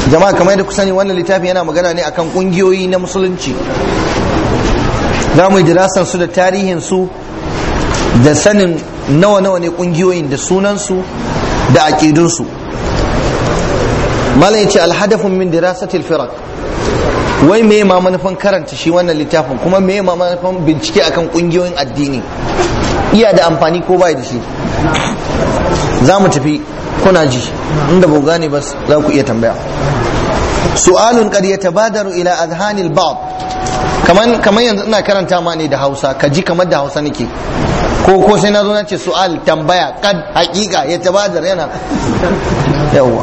jama'a kamar yadda ku sani wannan littafi yana magana ne akan kungiyoyi na musulunci za mu yi dirasan su da tarihin su da sanin nawa nawa ne kungiyoyin da sunan su da aqidun su malam yace alhadafun min dirasatil firaq wai me ma manufan karanta shi wannan littafin kuma me ma manufan bincike akan kungiyoyin addini iya da amfani ko bai da shi za mu tafi kuna ji inda ba gane ba za ku iya tambaya su'alun qad yatabadaru ila adhanil ba'd kaman kaman yanzu ina karanta ma ne da Hausa ka ji kamar da Hausa nake ko ko sai na zo na ce su'al tambaya kad hakika ya tabadar yana yawa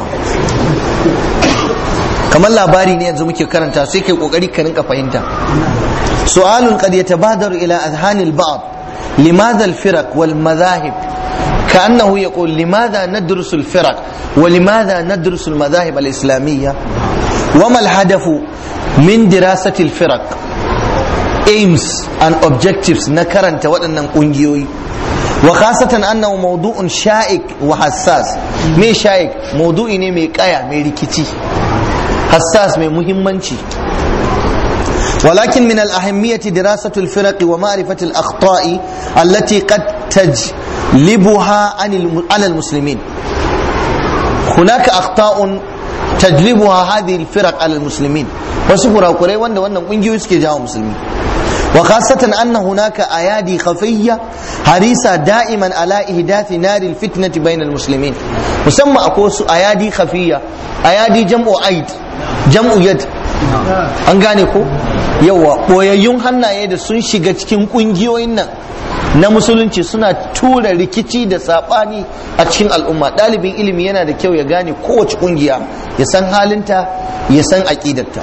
kamar labari ne yanzu muke karanta sai kai kokari ka rinka fahimta su'alun qad yatabadaru ila adhanil ba'd limadha al-firaq wal madahib كأنه يقول لماذا ندرس الفرق ولماذا ندرس المذاهب الإسلامية وما الهدف من دراسة الفرق aims and objectives na karanta waɗannan ƙungiyoyi wa khasatan annahu mawdu'un sha'ik wa hassas me sha'ik mawdu'i ne mai kaya mai rikici hassas mai muhimmanci ولكن من الأهمية دراسة الفرق ومعرفة الأخطاء التي قد تجلبها على المسلمين هناك أخطاء تجلبها هذه الفرق على المسلمين وسفر قري وانا وانا قنجي سكي جاو مسلمين وخاصة أن هناك أيادي خفية حريصة دائما على إهداف نار الفتنة بين المسلمين مسمى أكوس أيادي خفية أيادي جمع أيد جمع يد an gane ko yawa ɓoyayyun hannaye da sun shiga cikin ƙungiyoyin nan na musulunci suna tura rikici da saɓani a cikin al'umma ɗalibin ilimi yana da kyau ya gane kowace ƙungiya ya san halinta ya san aƙidarta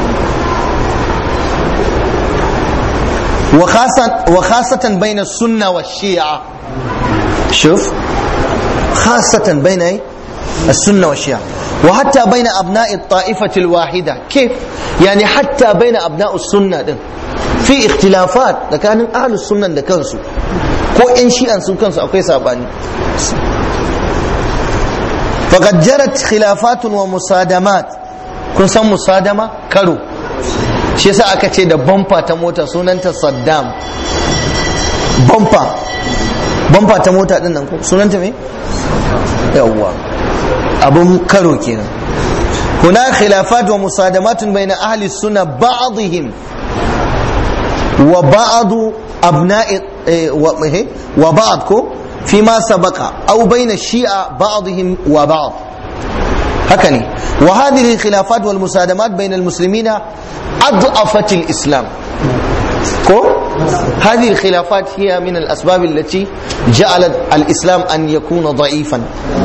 وخاصة بين السنة والشيعة شوف خاصة بين السنة والشيعة وحتى بين أبناء الطائفة الواحدة كيف؟ يعني حتى بين أبناء السنة دين. في اختلافات لكان أهل السنة ده كنسو ko ‘yan shi'an sun kansu akwai saɓani faqad jarat khilafatun wa musadamat kun san musadama karo shi yasa aka ce da bamfa ta mota sunanta saddam bamfa bamfa ta mota din nan ko sunanta me yawwa abun karo kenan هناك خلافات ومصادمات بين أهل السنة بعضهم وبعض أبناء وبعض فيما سبق أو بين الشيعة بعضهم وبعض هكذا وهذه الخلافات والمصادمات بين المسلمين أضعفت الإسلام كو هذه الخلافات هي من الأسباب التي جعلت الإسلام أن يكون ضعيفا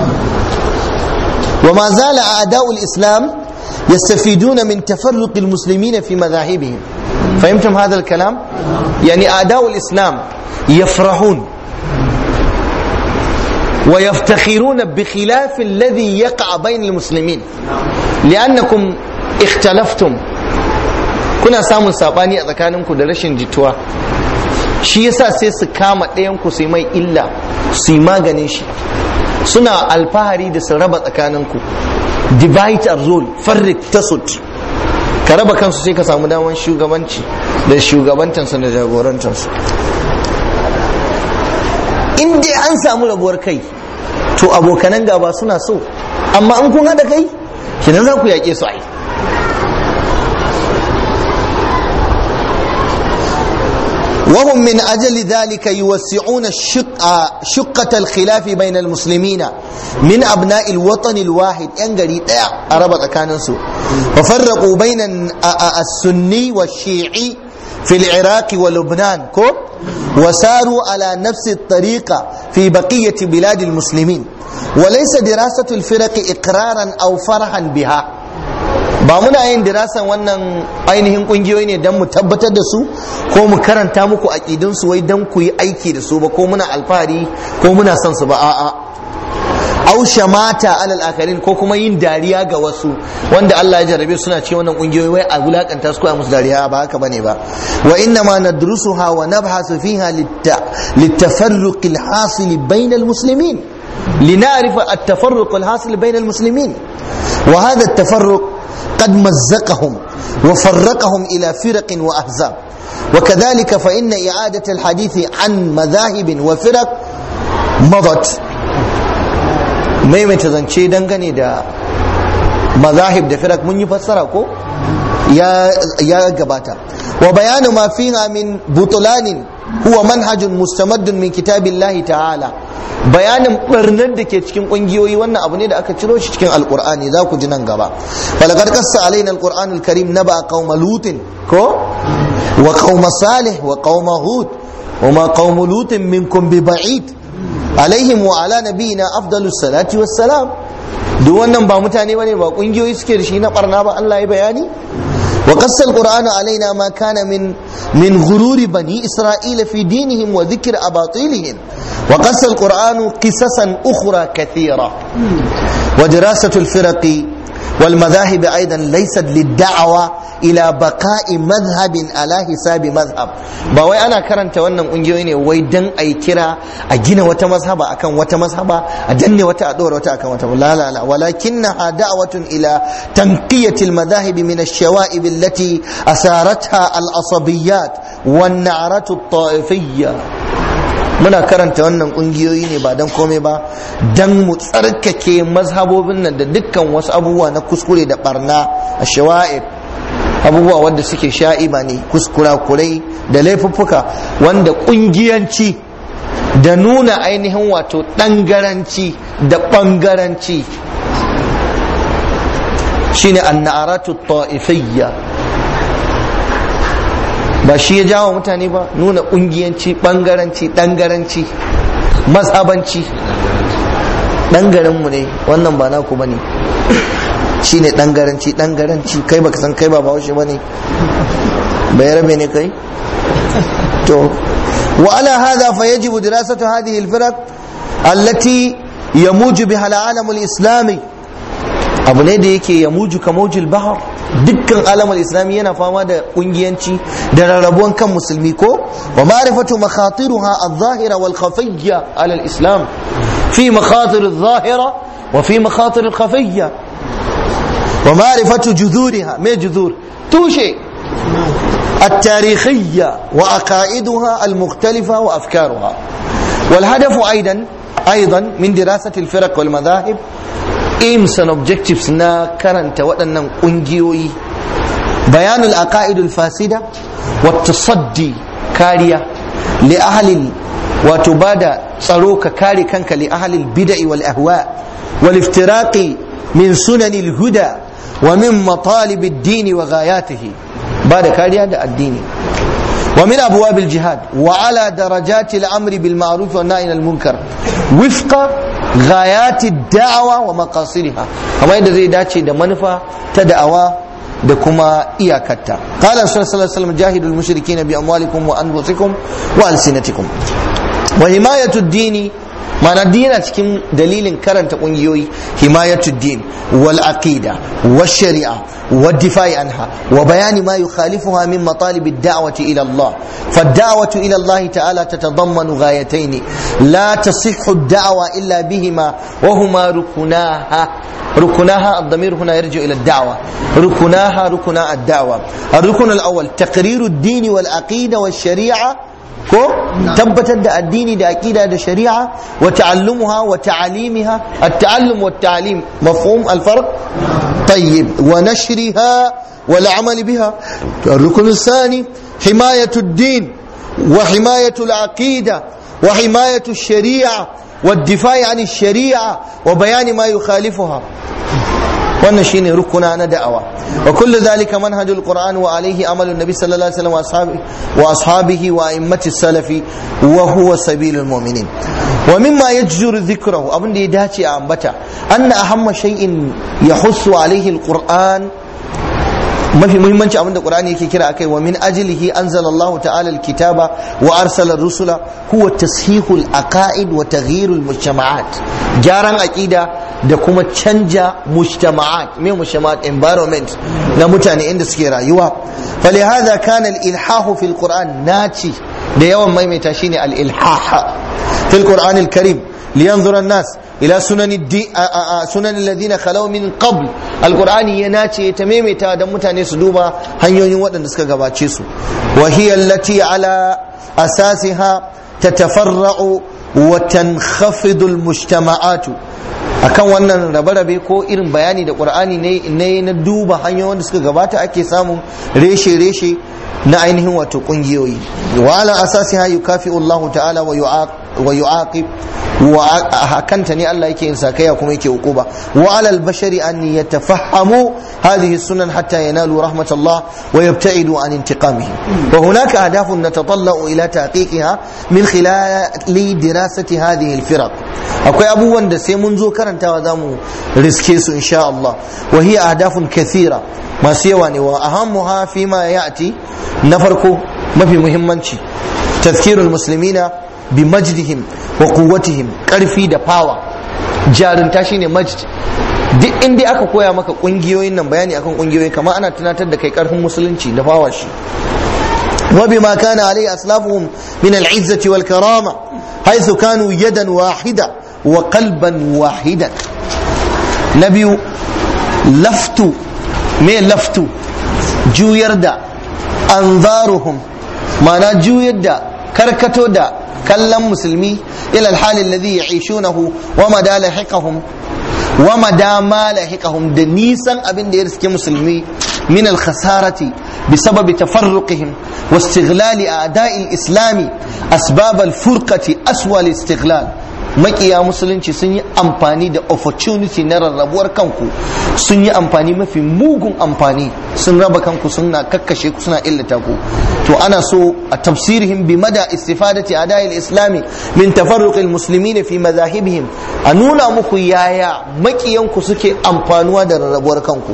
وما زال أعداء الإسلام يستفيدون من تفرق المسلمين في مذاهبهم فهمتم هذا الكلام يعني أعداء الإسلام يفرحون ويفتخرون بخلاف الذي يقع بين المسلمين لأنكم اختلفتم kuna samun sabani a tsakaninku da rashin jituwa shi yasa sai su kama ɗayanku su mai illa su yi maganin shi suna alfahari da su raba tsakaninku divide and rule farrik tasut ka raba kansu sai ka samu daman shugabanci da shugabantansu da jagorantansu in dai an samu rabuwar kai to abokanan gaba suna so amma in kun haɗa kai kinan za ku yaƙe su ai وهم من أجل ذلك يوسعون الشق شقة الخلاف بين المسلمين من أبناء الوطن الواحد ينقري أربط كان سوء وفرقوا بين السني والشيعي في العراق ولبنان كو وساروا على نفس الطريقة في بقية بلاد المسلمين وليس دراسة الفرق إقرارا أو فرحا بها ba muna yin dirasan wannan ainihin kungiyoyi ne don mu tabbatar da su ko mu karanta muku aƙidun su wai don ku yi aiki da su ba ko muna alfahari ko muna son su ba a'a au shamata alal akarin ko kuma yin dariya ga wasu wanda Allah ya jarabe suna ce wannan kungiyoyi wai a wulakanta su ko a musu dariya ba haka bane ba wa inna ma nadrusuha wa nabhasu fiha litafarruq alhasil bayna almuslimin لنعرف التفرق الحاصل بين المسلمين وهذا التفرق وقد مزقهم وفرقهم إلى فرق وأحزاب وكذلك فإن إعادة الحديث عن مذاهب وفرق مضت maimaita zance dangane da mazahib da firak mun yi fassara ko ya gabata wa bayanu ma fiha min butulanin huwa manhajun mustamaddun min kitabillahi ta'ala bayanin barnar da ke cikin kungiyoyi wannan abu ne da aka ciro shi cikin alkur'ani za ku ji nan gaba falakar kassa alaina alkur'anul karim naba qauma lutin ko wa qauma salih wa qauma hud wa ma qauma lutin minkum bi ba'id alaihim wa ala nabiyina afdalus salati wassalam duk wannan ba mutane bane ba kungiyoyi suke da shi na barna ba Allah ya bayani وقص القرآن علينا ما كان من من غرور بني إسرائيل في دينهم وذكر أباطيلهم وقص القرآن قصصا أخرى كثيرة ودراسة الفرق والمذاهب أيضا ليست للدعوة إلى بقاء مذهب على حساب مذهب باوي أنا كرنت وانا أنجويني ويدن أي كرا أجينا وتمذهب أكن وتمذهب أجني وتأدور وتأكن وتمذهب لا لا لا ولكنها دعوة إلى تنقية المذاهب من الشوائب التي أثارتها العصبيات والنعرة الطائفية muna karanta wannan kungiyoyi ne ba don komai ba don mu tsarkake mazhabobin nan da dukkan wasu abubuwa na kuskure da barna a shawa'ib abubuwa wanda suke sha'iba ne kuskura kurai da laifuffuka wanda kungiyanci da nuna ainihin wato ɗangaranci da ɓangaranci shine annaratu ta'ifiyya ba shi ya jawo mutane ba nuna kungiyanci bangaranci dangaranci mazhabanci dangarinmu ne wannan ba naku bane shi ne dangaranci dangaranci kai baka san kai ba bahaushe bane bai rabe ne kai to wa ala hada fa yajibu dirasatu hadhihi al-firaq allati yamuju biha al-alam al-islami abu ne da yake yamuju kamujil bahar dukkan alamar islami yana fama da kungiyanci da rarrabuwan kan musulmi ko wa ma'rifatu makhatiruha adh-dhahira wal khafiyya ala al-islam fi makhatir adh-dhahira wa fi makhatir al-khafiyya wa ma'rifatu judhuriha me judhur tushe التاريخية وعقائدها المختلفة وأفكارها والهدف أيضا أيضا من دراسة الفرق والمذاهب aims and objectives na karanta waɗannan ƙungiyoyi bayanul aqaidul fasida wa tasaddi kariya li ahlil wato bada tsaro ka kare kanka li ahlil bid'i wal ahwa wal iftiraqi min sunanil huda wa min matalib ad-din wa ghayatihi bada kariya da addini ومن أبواب الجهاد وعلى درجات الأمر بالمعروف والنهي عن المنكر وفق غايات الدعوة ومقاصدها كما يدى زي داتي دا منفى تدعوى da kuma iyakarta qala sallallahu alaihi wasallam jahidul mushrikeena bi amwalikum wa anfusikum wa alsinatikum wa himayatu dini mana dina cikin dalilin karanta kungiyoyi himayatu din wal aqida wal shari'a wal difa'i anha wa bayani ma yukhalifuha min matalib ad-da'wati ila Allah فالدعوة إلى الله تعالى تتضمن غايتين لا تصح الدعوة إلا بهما وهما ركناها ركناها الضمير هنا يرجع إلى الدعوة ركناها ركنا الدعوة الركن الأول تقرير الدين والعقيدة والشريعة ko tabbatar da addini da aqida da shari'a wa ta'allumuha wa ta'alimiha at-ta'allum wa at-ta'lim mafhum al-farq طيب ونشرها والعمل بها الركن الثاني حماية الدين وحماية العقيدة وحماية الشريعة والدفاع عن الشريعة وبيان ما يخالفها wannan shine rukuna na da'awa wa kullu dhalika manhajul qur'an wa alayhi amalu nabi sallallahu alaihi wasallam wa ashabihi wa ashabihi wa a'immati salafi wa huwa sabilul mu'minin wa mimma yajjuru dhikrahu abin da ya dace a ambata anna ahamma shay'in yahussu alayhi alquran mafi muhimmanci abin da qur'ani yake kira akai wa min ajlihi anzalallahu ta'ala alkitaba wa arsala rusula huwa tashihul aqaid wa taghyirul mujtama'at gyaran aqida da kuma canja mujtama'at me mujtama'at environment na mutane inda suke rayuwa falihadha kana al-ilhahu fil qur'an naci da yawan maimaita shine al-ilhah fil qur'an al-karim liyanzura an-nas ila sunan sunan alladhina khalaw min qabl alqur'ani ya nace ta maimaita dan mutane su duba hanyoyin waɗanda suka gabace su wa hiya allati ala asasiha tatafarra'u wa tankhafidu almujtama'atu akan wannan rabe-rabe ko irin bayani da qur'ani ne na duba hanyoyin da suka gabata ake samun reshe-reshe na ainihin wato kungiyoyi wa ala asasiha yukafi'u Allah ta'ala wa yu'aqib wa hakanta ne Allah yake yin sakaya kuma yake hukuba wa ala al-bashari an yatafahhamu hadhihi sunan hatta yanalu rahmatullah wa yabta'idu an intiqamihi wa hunaka ahdafun natatalla'u ila tahqiqiha min khilali dirasati hadhihi al-firaq akwai abubuwan da sai mun zo karantawa zamu riske su insha Allah wa hiya ahdafun kathira masu yawa ne wa ahammuha fi ma ya'ti na farko mafi muhimmanci tazkirul muslimina bi majdihim wa quwwatihim karfi da fawa jarunta shine majd duk inda aka koya maka kungiyoyin nan bayani akan kungiyoyi kamar ana tunatar da kai karfin musulunci da fawa shi wa bima kana alai aslafuhum min al-izzati wal karama haythu kanu yadan wahida wa qalban wahidan na biyu laftu me laftu juyar da anzaruhum mana juyar da karkato da kallon musulmi ila alhalin alladhi ya'ishunahu wa mada lahiqahum wa mada ma lahiqahum da nisan abin da ya riske musulmi min al-khasarati بسبب تفرقهم واستغلال أعداء الإسلام أسباب الفرقة أسوأ الاستغلال makiya musulunci sun yi amfani da opportunity na rarrabuwar kanku sun yi amfani mafi mugun amfani sun raba kanku suna kakkashe ku suna illata ku to ana so a tafsirihim bi mada istifadati adayil islami min tafarruqil muslimin fi madahibihim a nuna muku yaya makiyanku suke amfanuwa da rarrabuwar kanku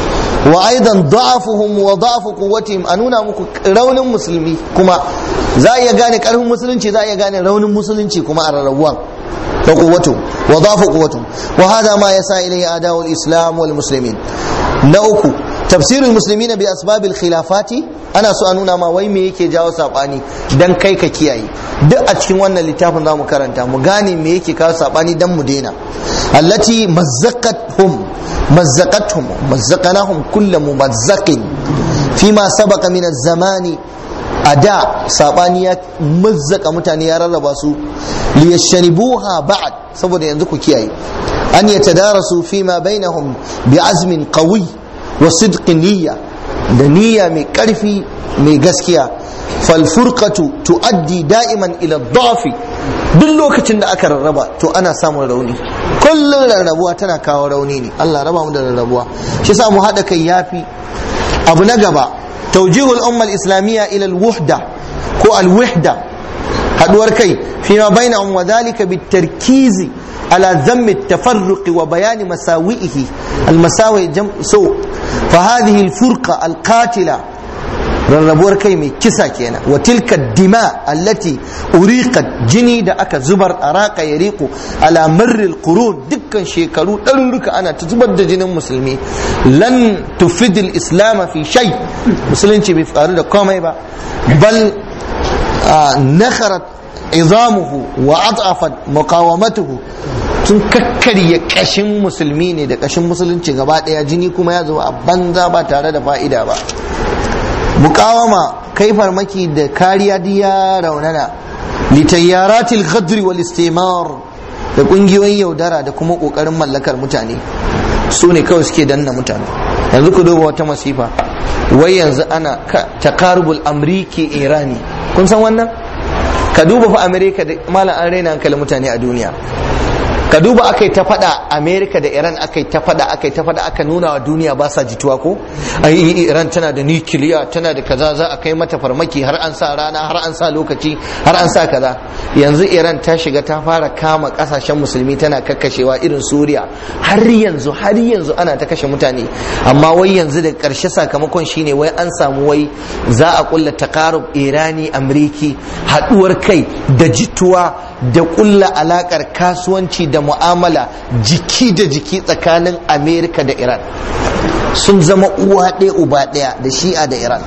wa aidan da'afuhum wa da'afu quwwatihim a nuna muku raunin musulmi kuma za a iya gane karfin musulunci za a iya gane raunin musulunci kuma a rarrabuwan da quwwatu wa da'afu quwwatu wa hada ma yasa ilayhi adawul islam wal muslimin na uku tafsirul muslimina bi asbabil khilafati ana so a nuna ma wai me yake jawo sabani dan kai ka kiyaye duk a cikin wannan littafin zamu karanta mu gane me yake kawo sabani dan mu daina allati mazzaqathum mazzaqathum mazzaqnahum kull mumazzaqin fima sabaqa min az-zamani a da sabani ya mazzaka mutane ya rarraba su liyashanibuha ba'd saboda yanzu ku kiyaye an yatadarasu fima bainahum bi azmin qawi wa sidqin niyya da niyya mai karfi mai gaskiya falfurqatu tuaddi da'iman ila dhafi duk lokacin da aka rarraba to ana samun rauni kullum rarrabuwa tana kawo rauni ne Allah raba mu da rarrabuwa shi yasa mu hada kai yafi abu na gaba tawjihul umma al-islamiyya ila al-wuhda ko al-wahda haduwar kai fima bainahum wa dhalika bitarkizi على ذم التفرق وبيان مساوئه المساوئ جم سوء فهذه الفرقة القاتلة rarrabuwar kai mai kisa kenan wa tilka dima allati uriqat jini da aka zubar araka ya riku ala marril qurun dukkan shekaru ɗaruruka ana ta zubar da jinin musulmi lan tufidil islam fi shay musulunci bai faru da komai ba bal nakharat izamuhu wa adafat muqawamatuhu sun kakkarya kashin musulmi ne da kashin musulunci gaba daya jini kuma ya zo a banza ba tare da fa'ida ba mukawama kai farmaki da kariya diya raunana litayyaratil ghadri wal istimar da kungiyoyin yaudara da kuma kokarin mallakar mutane su ne kawai suke danna mutane yanzu ku duba wata masifa wai yanzu ana takarubul amriki irani kun san wannan ka duba fa amerika da malam an raina hankalin mutane a duniya ka duba aka yi ta faɗa amerika da iran aka yi ta faɗa aka yi ta faɗa aka nuna wa duniya ba sa jituwa ko ai iran tana da nukiliya tana da kaza za a kai mata farmaki har an sa rana har an sa lokaci har an sa kaza yanzu iran ta shiga ta fara kama kasashen musulmi tana kakkashewa irin suriya har yanzu har yanzu ana ta kashe mutane amma wai yanzu da ƙarshe sakamakon shine wai an samu wai za a kulla takarub irani amriki haɗuwar kai da jituwa da kulla alakar kasuwanci da mu'amala jiki da jiki tsakanin amerika da iran sun zama uwa ɗaya uba ɗaya da shi'a da iran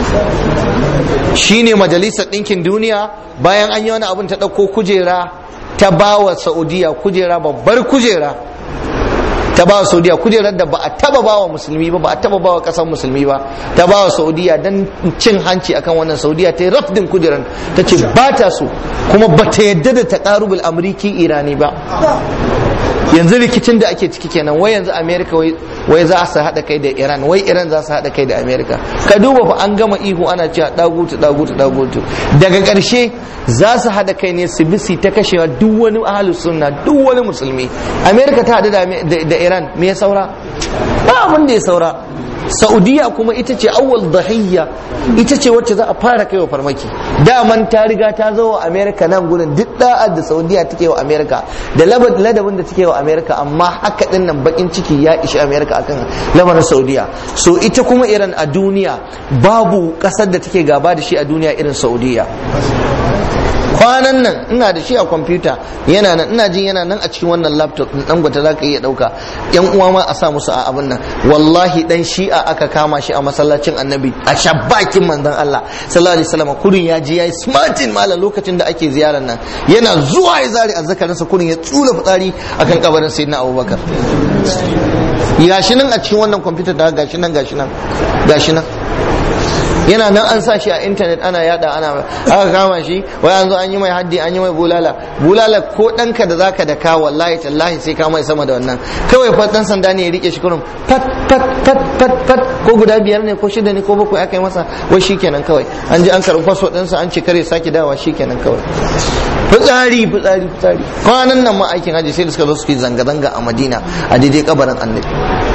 shine majalisar ɗinkin duniya bayan an yi wani abin ta ɗauko kujera ta bawa saudiya kujera babbar kujera ta ba wa saudiya kujerar da ba a taba ba wa musulmi ba ba a taba ba wa kasar musulmi ba ta ba wa saudiya don cin hanci akan wannan saudiya ta yi rafdin kujerar ta ce ba ta so kuma ba ta yadda da ta karubul amurki irani ba yanzu rikicin da ake ciki kenan wai yanzu america wai za su haɗa kai da iran wai iran za su haɗa kai da america ka duba fa an gama ihu ana cewa dagutu dagutu dagutu daga ƙarshe za su haɗa kai ne su bisi ta kashewa duk wani ahalus sunna duk wani musulmi america ta haɗu da iran me ya saura ba abin da ya saura saudiya kuma ita ce awwal dahiyya ita ce wacce za a fara kai wa farmaki daman ta riga ta zo wa america nan gurin duk da'ar da saudiya take wa america da ladabin da take wa america amma haka din nan bakin ciki ya ishi america akan lamarin saudiya so ita kuma iran a duniya babu kasar da take gaba da shi a duniya irin saudiya kwanan nan ina da shi a kwamfuta yana nan ina jin yana nan a cikin wannan laptop din dan gwata zaka iya dauka yan uwa ma a sa musu a abin nan wallahi dan shi'a aka kama shi a masallacin annabi a shabbakin manzon Allah sallallahu alaihi wasallam kurin ya ji yayi smartin malam lokacin da ake ziyarar nan yana zuwa ya zari azzakarinsa kurin ya tsula fitsari akan kabarin sayyidina Abubakar gashi nan a cikin wannan kwamfuta da gashi nan gashi nan gashi nan yana nan an sa shi a intanet ana yada ana aka kama shi wai an zo an yi mai haddi an yi mai bulala bulala ko ɗanka da zaka da ka wallahi tallahi sai ka mai sama da wannan kawai fa dan sanda ne ya rike shi kurum pat pat pat pat pat ko guda biyar ne ko shida ne ko bakwai aka yi masa wai shikenan kawai an ji an karɓi faso ɗinsa an ce kare sake dawa shikenan kawai fitsari fitsari fitsari kwanan nan ma aikin haji sai da suka zo suke zanga-zanga a madina a daidai kabarin annabi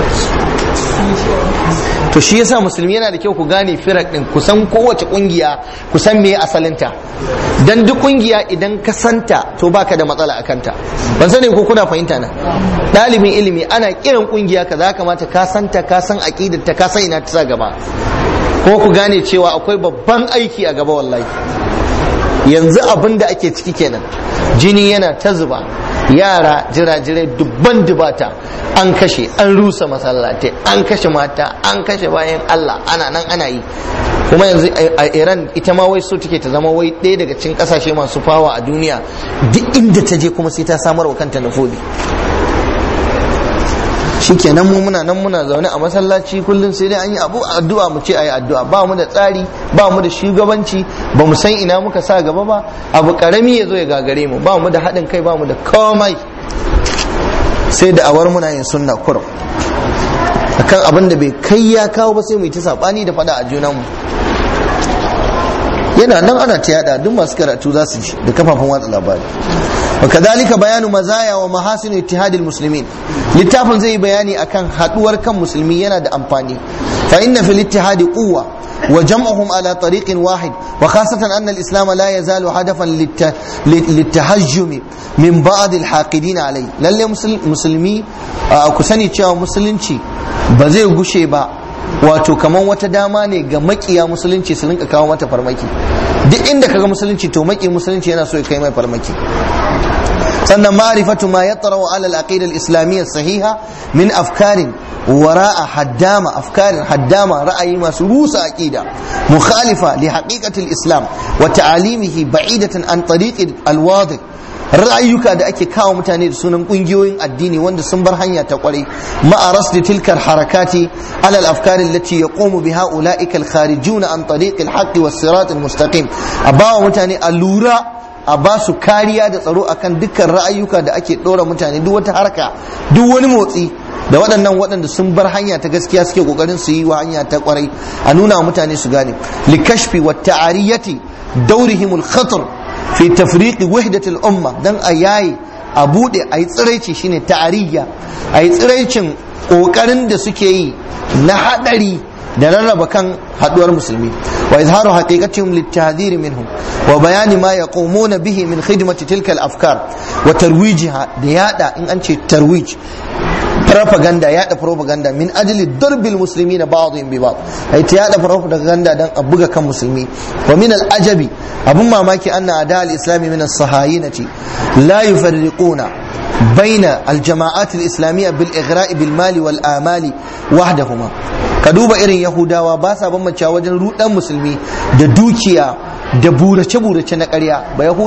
to shi yasa musulmi yana da kyau ku gane firak din ku san kowace kungiya ku san me asalinta dan duk kungiya idan ka santa to baka da matsala akan ta ban sani ko kuna fahimta na dalibin ilimi ana kiran kungiya kaza kamata ka santa ka san aqidar ta ka san ina ta sa gaba ko ku gane cewa akwai babban aiki a gaba wallahi yanzu abin da ake ciki kenan jini yana ta zuba yara jirajirai dubban dubata an kashe an rusa masallatai an kashe mata an kashe bayan Allah ana nan ana yi kuma yanzu a iran ita ma wai so take ta zama wai ɗaya daga cikin ƙasashe masu fawa a duniya duk inda ta je kuma sai ta samar wa kanta nufobi shikenan mu muna nan muna zaune a masallaci kullum sai dai an yi abu addu'a mu ce ayi addu'a ba mu da tsari ba mu da shugabanci ba mu san ina muka sa gaba ba abu karami ya zo ya gagare mu ba mu da haɗin kai ba mu da komai sai da awar muna yin sunna kurum akan abin da bai kai ya kawo ba sai mu yi ta sabani da fada a junanmu yana nan ana ta yada duk masu karatu za su ji da kafafen watsa labari وكذلك بيان مزايا ومحاسن اتحاد المسلمين littafin zai bayani akan haduwar kan musulmi yana da amfani fa inna fil ittihad quwwa wa jam'uhum ala tariqin wahid wa khasatan anna al-islam la yazalu hadafan litahajjum min ba'd al-haqidin alai lalle musulmi ku sani cewa musulunci ba zai gushe ba wato kaman wata dama ne ga makiya musulunci su rinka kawo mata farmaki duk inda kaga musulunci to maki musulunci yana so ya kai mai farmaki sannan ma'rifatu ma yatra'u ala al-aqida al-islamiyya sahiha min afkarin wara'a haddama afkarin haddama ra'ayi masu rusa aqida mukhalifa li haqiqati al-islam wa ta'alimihi ba'idatan an tariqi al-wadih ra'ayyuka da ake kawo mutane da sunan kungiyoyin addini wanda sun bar hanya ta kwarai ma'a rasdi tilkar harakati ala al-afkar allati yaqumu biha ulaika al-kharijuna an tariq al-haqq was-sirat al-mustaqim a bawa mutane allura a ba su kariya da tsaro akan dukkan ra'ayyuka da ake dora mutane duk wata harka duk wani motsi da waɗannan waɗanda sun bar hanya ta gaskiya suke kokarin su yi wa hanya ta kwarai a nuna wa mutane su gane likashfi wa ta'ariyati daurihimul khatar fi tafriqi wahdatil umma dan a yayi a bude a yi tsiraici shine ta'ariya a yi tsiraicin kokarin da suke yi na hadari da rarraba kan haduwar musulmi wa izharu haqiqatihim litahdhir minhum wa bayani ma yaqumuna bihi min khidmati tilka al-afkar wa tarwijiha da yada in an ce tarwij propaganda yada propaganda min ajli darbil muslimina ba'dhum bi ba'd ai ta yada propaganda dan a buga kan musulmi wa min al-ajabi abun mamaki anna ada al-islami min as-sahayinati la yufarriquna بين الجماعات الإسلامية بالإغراء بالمال والآمال وحدهما كدوبا إرين يهودا وباسا بمچا وجن رودان مسلمي da dukiya da burace burace na ƙarya ba yahudi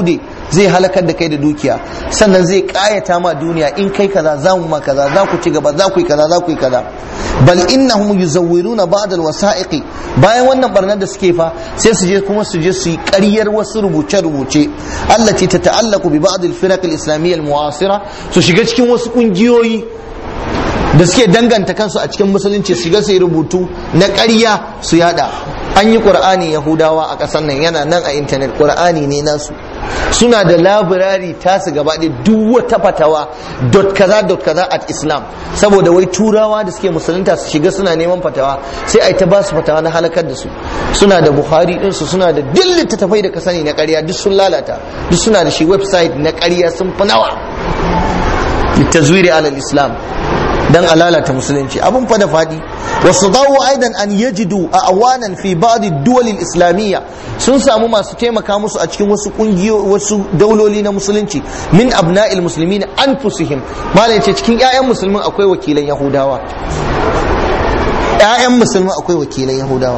zai halakar da kai da dukiya sannan zai kayata ma duniya in kai kaza za mu ma kaza za ku ci gaba za ku yi kaza za ku yi kaza bal innahum yuzawwiruna ba'd alwasa'iqi bayan wannan barnar da suke fa sai su je kuma su je su yi ƙaryar wasu rubuce rubuce allati tata'allaqu bi ba'd alfiraq alislamiyya almu'asira su shiga cikin wasu kungiyoyi da suke danganta kansu a cikin musulunci su shiga su yi rubutu na ƙarya su yada an yi ƙur'ani yahudawa a ƙasar nan yana nan a intanet ƙur'ani ne nasu suna da labirari tasu gaba ɗaya duk wata fatawa dot kaza dot kaza at islam saboda wai turawa da suke musulunta su shiga suna neman fatawa sai a yi ta basu fatawa na halakar da su suna da buhari ɗinsu suna da duk littattafai da ka sani na ƙarya duk sun lalata duk suna da shi website na ƙarya sun fi nawa litazwiri alal islam dan a lalata musulunci abun fa da fadi wasu dawo aidan an yajidu a awanan fi ba'di duwal islamiyya sun samu masu taimaka musu a cikin wasu kungiyo wasu dauloli na musulunci min abna'il muslimin anfusihim malai ce cikin ƴaƴan musulmin akwai wakilan yahudawa ƴaƴan musulmin akwai wakilan yahudawa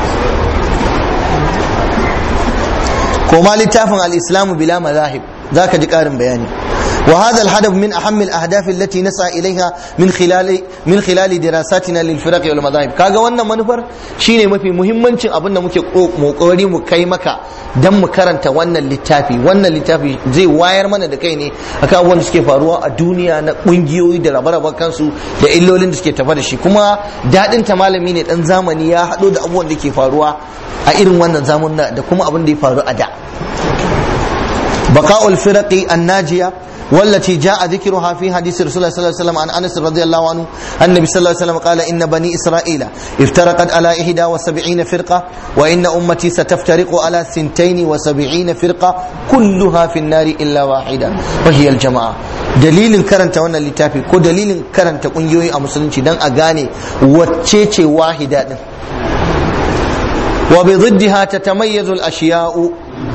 ko ma littafin al-islamu bila mazahib zaka ji karin bayani وهذا الهدف من أهم الأهداف التي نسعى إليها من خلال من خلال دراساتنا للفرق والمذاهب كاغا wannan manufar shine mafi muhimmancin abin da muke kokari mu kai maka dan mu karanta wannan littafi wannan littafi zai wayar mana da kai ne akan abubuwan da suke faruwa a duniya na kungiyoyi da rabe kansu da illolin da suke tafa da shi kuma dadin ta malami ne dan zamani ya hado da abubuwan da ke faruwa a irin wannan zamanin da kuma abin da ya faru a da بقاء الفرق الناجية والتي جاء ذكرها في حديث رسول الله صلى الله عليه وسلم عن انس رضي الله عنه النبي صلى الله عليه وسلم قال ان بني اسرائيل افترقت على 71 فرقه وان امتي ستفترق على 72 فرقه كلها في النار الا واحده وهي الجماعه dalilin karanta wannan littafi ko dalilin karanta kungiyoyi a musulunci dan a gane wacce ce wahida din wa bi dhiddiha tatamayyazu al-ashiya'u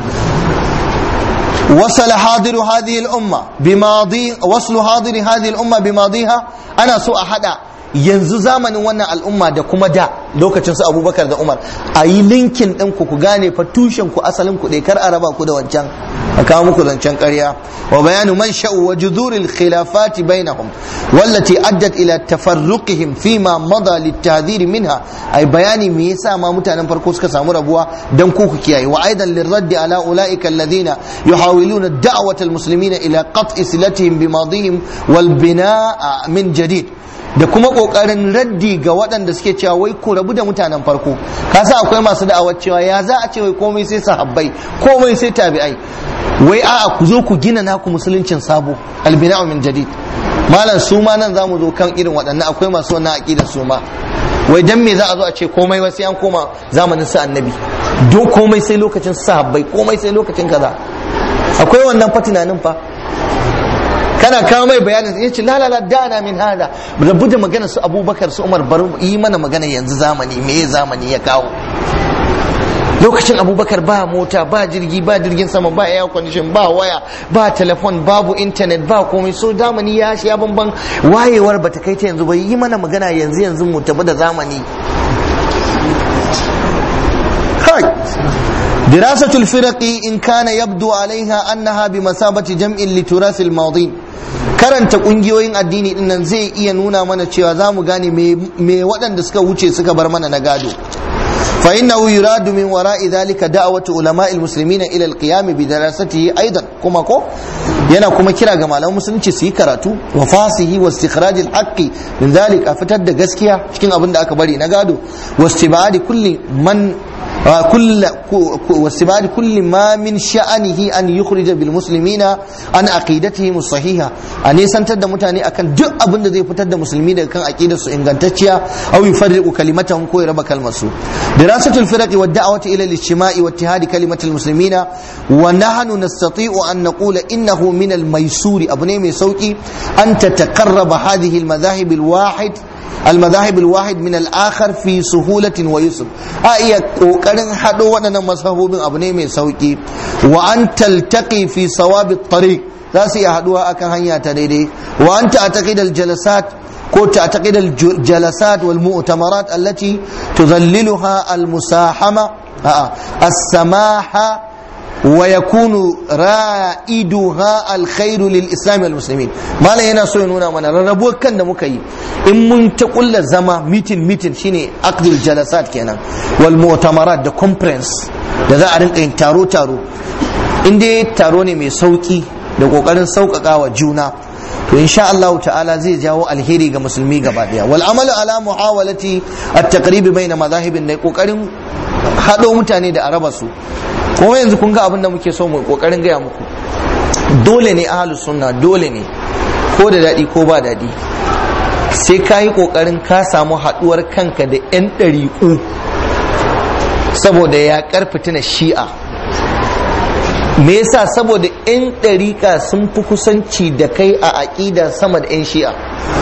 وصل حاضر هذه الأمة بماضي وصل حاضر هذه الأمة بماضيها أنا سوء حدا yanzu zamanin wannan al'umma da kuma da lokacin su abubakar da umar a yi linkin ɗin ku ku gane fa tushen ku asalin ku kar a raba ku da wancan a kawo muku zancen ƙarya wa bayanu man sha'u wa juzuril khilafati bainahum wallati addat ila tafarruqihim fima mada litahdhir minha ai bayani me yasa ma mutanen farko suka samu rabuwa dan ku ku kiyaye wa aidan lirraddi ala ulaika alladhina yuhawiluna da'wata almuslimina ila qat'i silatihim bimadihim wal bina'a min jadid da kuma kokarin raddi ga waɗanda suke cewa wai ku rabu da mutanen farko ka sa akwai masu da'awar cewa ya za a ce wai komai sai sahabbai komai sai tabi'ai wai a'a ku zo ku gina naku musuluncin sabo albina'u min jadid malam su ma nan zamu zo kan irin waɗannan akwai masu wannan aqidar su ma wai dan me za a zo a ce komai wai sai an koma zamanin su annabi do komai sai lokacin sahabbai komai sai lokacin kaza akwai wannan fa tunanin fa kana kawo mai bayanin ya ce lalala dana min hada rabu da magana su abubakar su umar bari yi mana magana yanzu zamani me zamani ya kawo lokacin abubakar ba mota ba jirgi ba jirgin sama ba air condition ba waya ba telefon babu internet ba komai so zamani ya sha bamban wayewar bata kai ta yanzu ba yi mana magana yanzu yanzu mu tafi da zamani دراسة الفرق إن كان يبدو عليها أنها بمثابة جمع لتراث الماضين karanta kungiyoyin addini din nan zai iya nuna mana cewa za mu gane me waɗanda suka wuce suka bar mana na gado fa innahu yuradu min wara'i dhalika da'watu ulama'il muslimina ila al-qiyam bi darasatihi aidan kuma ko yana kuma kira ga malaman musulunci su yi karatu wa fasihi wa istikhraj al-haqqi min dhalika a fitar da gaskiya cikin abin da aka bari na gado wa istibadi kulli man كل واستبعاد كل ما من شأنه أن يخرج بالمسلمين عن عقيدتهم الصحيحة أن يسنتد متاني أكن دق أبن ذي فتد مسلمين كان عقيدة إنغانتشيا أو يفرق كلمتهم كوي رب كلمة دراسة الفرق والدعوة إلى الاجتماع واتحاد كلمة المسلمين ونحن نستطيع أن نقول إنه من الميسور أبني ميسوكي أن تتقرب هذه المذاهب الواحد المذاهب الواحد من الآخر في سهولة ويسر أي قوكرن حدو ودنا مذهبوبين أبني من سوكي وأن تلتقي في صواب الطريق لا سيحدوها أكن هيا تديدي وأن تعتقد الجلسات كو تعتقد الجلسات والمؤتمرات التي تظللها المساحمة السماحة wa yakunu ra'iduha alkhairu lil islam wal muslimin malam yana so ya nuna mana rarrabuwar kan da muka yi in mun ta kulla zama meeting meeting shine aqdul jalasat kenan wal mu'tamarat da conference da za a rinka yin taro taro in dai taro ne mai sauki da kokarin sauƙaƙa wa juna to insha Allah ta'ala zai jawo alheri ga musulmi gaba daya wal amalu ala muhawalati at-taqrib bayna madahibin da kokarin hado mutane da araba su kuma yanzu kun ga abin da muke so mu kokarin gaya muku dole ne ahlus sunna dole ne ko da dadi ko ba dadi sai ka yi kokarin ka samu haduwar kanka da yan ɗariƙu saboda ya karfita na shi'a me yasa saboda 'yan ɗariƙa sun fi kusanci da kai a aƙida sama da 'yan shi'a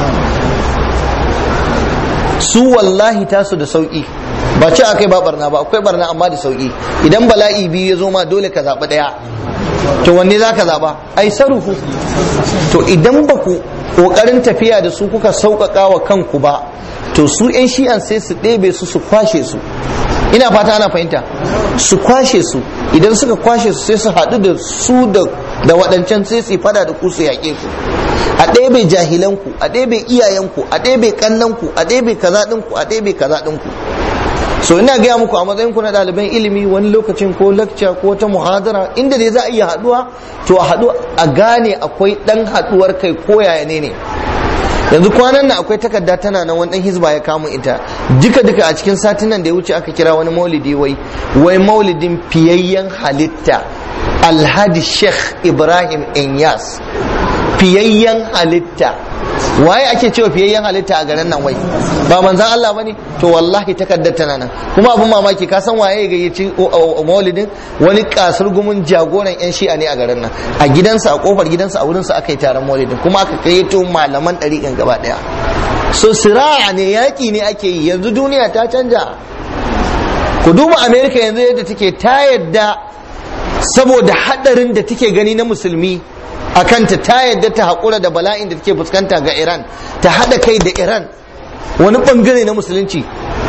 su wallahi tasu da sauƙi ba ce akai ba barna ba akwai barna amma da sauƙi idan bala'i biyu ya zo ma dole ka zaɓi ɗaya to wanne za ka zaɓa ai sarufu to idan ba ku ƙoƙarin tafiya da su kuka sauƙaƙa wa kanku ba to su 'yan shi'an sai su ɗebe su su kwashe su ina fata ana fahimta su kwashe su idan suka kwashe su sai su haɗu da su da waɗancan sai su fada da ku su yaƙe ku a ɗebe jahilanku a ɗebe iyayenku a ɗebe ƙannanku a ɗebe kaza ɗinku a ɗebe kaza ɗinku so ina gaya muku a matsayin ku na ɗaliban ilimi wani lokacin ko lakca ko ta muhadara inda dai za a iya haɗuwa to a haɗu a gane akwai ɗan haɗuwar kai ko yaya ne ne yanzu kwanan nan akwai takarda tana nan wani dan hizba ya kama ita duka duka a cikin satin nan da ya wuce aka kira wani maulidi wai wai maulidin fiyayyen halitta alhadi sheikh ibrahim inyas fiyayyen halitta waye ake cewa fiyayyen halitta a garin nan wai ba manzan Allah bane to wallahi takardar tana nan kuma abun mamaki ka san waye ga yaci maulidin wani kasar gumin jagoran yan shi'a ne a garin nan a gidansa a kofar gidansa a wurinsa aka yi taron maulidin kuma aka kai to malaman ɗariƙan gaba ɗaya so sira'a ne yaƙi ne ake yi yanzu duniya ta canja ku duba america yanzu yadda take ta yadda saboda haɗarin da take gani na musulmi a kanta ta yadda ta haƙura da bala'in da take fuskanta ga iran ta haɗa kai da iran wani ɓangare na musulunci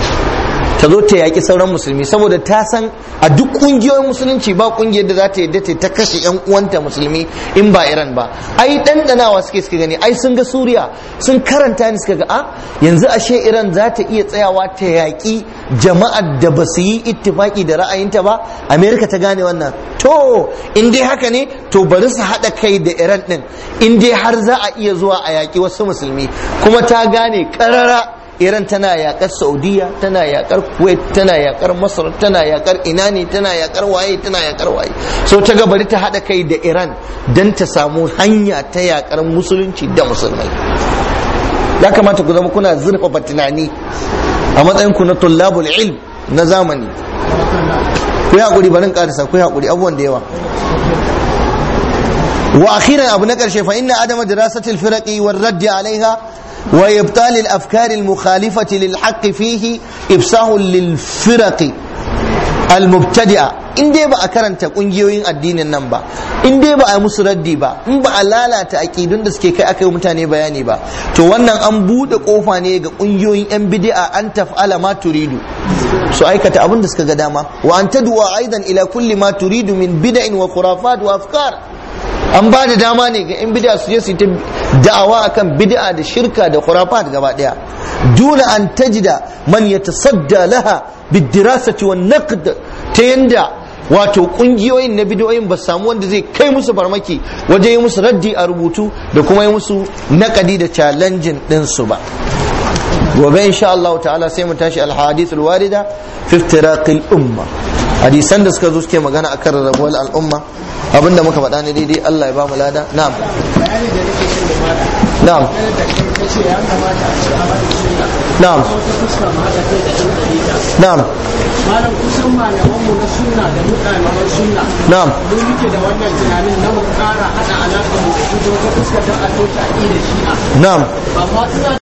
ta zo ta yaƙi sauran musulmi saboda ta san a duk ƙungiyoyin musulunci ba ƙungiyar da za ta yadda ta kashe 'yan uwanta musulmi in ba iran ba ai ɗanɗanawa suke suka gani ai sun ga suriya sun karanta ni suka ga a yanzu ashe iran za ta iya tsayawa ta yaƙi jama'ar da ba su yi ittifaki da ra'ayinta ba amerika ta gane wannan to in dai haka ne to bari su haɗa kai da iran ɗin in dai har za a iya zuwa a yaƙi wasu musulmi kuma ta gane ƙarara iran tana yakar saudiya tana yakar kuwait tana yakar masar tana yakar ina ne tana yakar waye tana yakar waye so ta ga bari ta hada kai da iran don ta samu hanya ta yakar musulunci da musulmai ya kamata ku zama kuna zurfafa tunani a matsayin ku na tullabul ilm na zamani ku yi hakuri barin karisa ku yi hakuri abubuwan da yawa wa akhiran abu na karshe fa inna adama dirasatil firaqi war raddi alaiha وإبطال الأفكار المخالفة للحق فيه إفساه للفرق المبتدئة in dai ba a karanta kungiyoyin addinin nan ba in dai ba a musu raddi ba in ba a lalata aƙidun da suke kai aka yi mutane bayani ba to wannan an buɗe ƙofa ne ga kungiyoyin yan bid'a an taf'ala ma turidu su aikata abin da suka ga dama wa an tadwa aidan ila kulli ma turidu min bid'in wa khurafat wa afkar an ba da dama ne ga 'yan bid'a su je su ta da'awa akan bid'a da shirka da khurafat gaba daya duna an tajida man yatasadda laha bidirasati wan naqd ta yanda wato kungiyoyin na bidiyoyin ba samu wanda zai kai musu farmaki waje yi musu raddi a rubutu da kuma yi musu nakadi da challenging din su ba gobe insha Allah ta'ala sai mu tashi al-hadith al-warida fi iftiraqil umma hadisan da suka zo suke magana akan rarrabuwar al'umma abinda muka faɗa ne daidai Allah ya ba mu lada na'am na'am na'am na'am malam kusan malamanmu na sunna da mutanen sunna na'am mu muke da wannan tunanin na mu kara hada alaƙa mu da su ta fuskar da a toshe da shi'a na'am amma ina